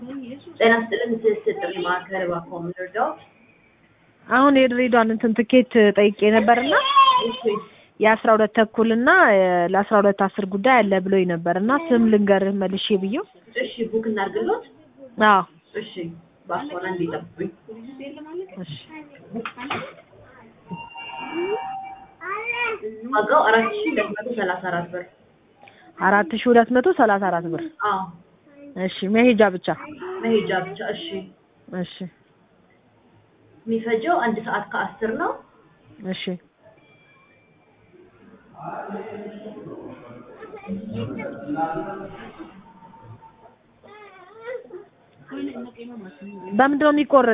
ጤና ይስጥልን ትስስር ጥሪ ማዕከል እባክዎ ምን ልርዳዎት? አሁን የድሬዳዋን እንትን ትኬት ጠይቄ ነበርና እሺ የአስራ ሁለት ተኩል እና ለአስራ ሁለት አስር ጉዳይ አለ ብሎኝ ነበር እና ስም ልንገርህ መልሼ ብዬው እሺ ቡክ እናድርግሎት? አዎ እሺ እባክዎን አንዴ ይጠብቁኝ። እሺ ዋጋው አራት ሺህ ሁለት መቶ ሰላሳ አራት ብር። አራት ሺህ ሁለት መቶ ሰላሳ አራት ብር አዎ እሺ መሄጃ ብቻ መሄጃ ብቻ። እሺ እሺ የሚፈጀው አንድ ሰዓት ከአስር ነው። እሺ በምንድን ነው የሚቆረጥ